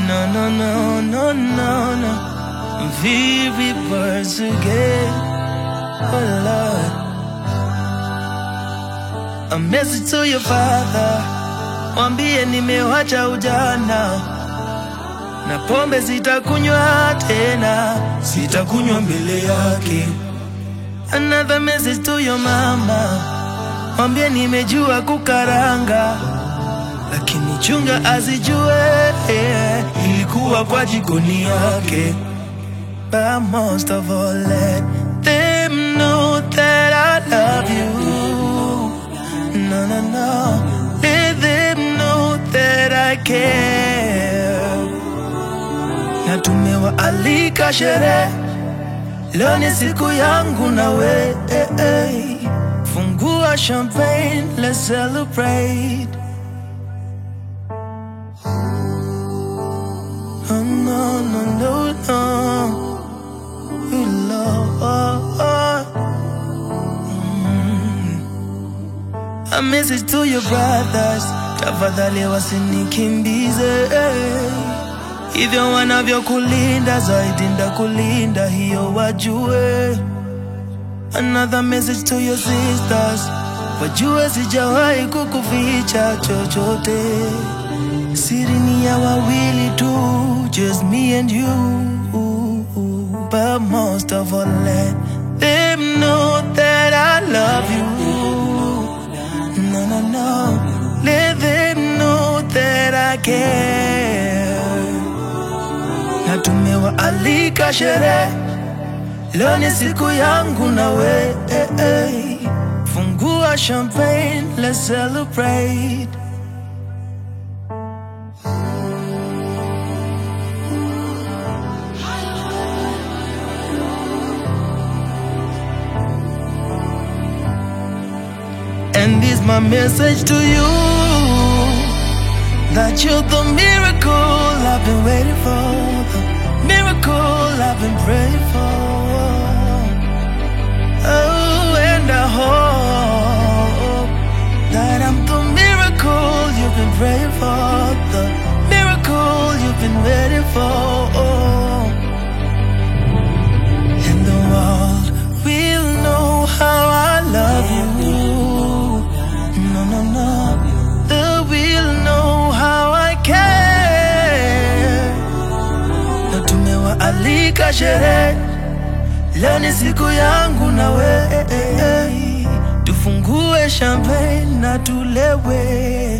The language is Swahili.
No, no, no, no, no, no. Vivi birds again. Oh Lord. A message to your father. Mwambie nimewacha ujana na pombe sitakunywa tena, sitakunywa mbele yake. Another message to your mama. Mwambie nimejua kukaranga lakini chunga azijue eh, ilikuwa kwa jikoni yake. But most of all let them know that I love you. No, no, no. Let them know that I care. Na tumewaalika sherehe, leo ni siku yangu na we. eh, eh. Fungua champagne, let's celebrate. Oh, no, no, no, no. You love. Mm. A message to your brothers, tafadhali wasinikimbize hivyo wanavyokulinda zaidi ndakulinda, hiyo wajue. Another message to your sisters, wajue sijawahi kukuficha chochote. Siri ni ya wawili tu, just me and you. But most of all, let them know that I love you. No, no, no. Let them know that I care. Na tumewaalika sherehe, leo ni siku yangu na we. eh, eh. Fungua champagne, let's celebrate. And this my message to you That you're the miracle I've been waiting for The miracle I've been praying for Oh, and I hope That I'm the miracle you've been praying for The miracle you've been waiting for And the world will know how I love you no, no, no. They will know how I care. Na tumewaalika sherehe, leo ni siku yangu na we. Tufungue champagne na tulewe.